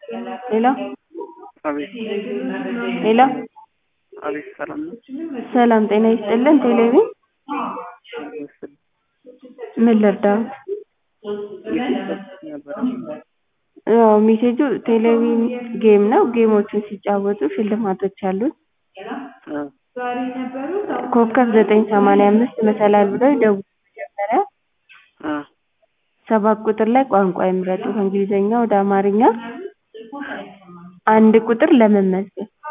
ሄሎ አቤት ሄሎ አቤት ሰላም ነው? ሰላም ጤና ይስጥልን ቴሌቪዥን ምስል ምን ልርዳዎት? እየተጫወትኩ ነበረ። ያው ሜሴጁ ቴሌቪዥን ጌም ነው ጌሞችን ሲጫወቱ ሽልማቶች አሉት እ ኮከብ ዘጠኝ ሰማንያ አምስት መሰላል ብለው ይደውሉ መጀመሪያ እ ሰባት ቁጥር ላይ ቋንቋ ይምረጡ ከእንግሊዝኛ ወደ አማርኛ አንድ ቁጥር ለመመዝገብ